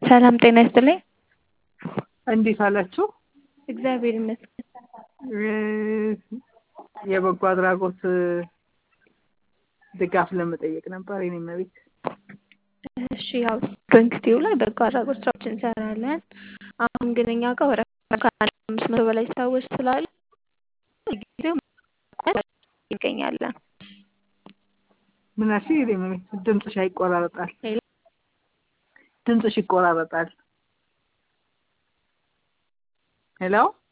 ሰላም ጤና ይስጥልኝ። እንዴት አላችሁ? እግዚአብሔር ይመስገን። የበጎ አድራጎት ድጋፍ ለመጠየቅ ነበር የኔ እመቤት። እሺ ያው ዶንክቲው ላይ በጎ አድራጎት ስራዎች እንሰራለን። አሁን ግን እኛ ጋር ወደ ከአምስት መቶ በላይ ሰዎች ስላሉ ጊዜው ይገኛለን። ምን አልሽኝ? የኔ እመቤት ድምፅሽ ይቆራረጣል። ሄሎ ድምፅሽ ይቆራረጣል። ሄሎ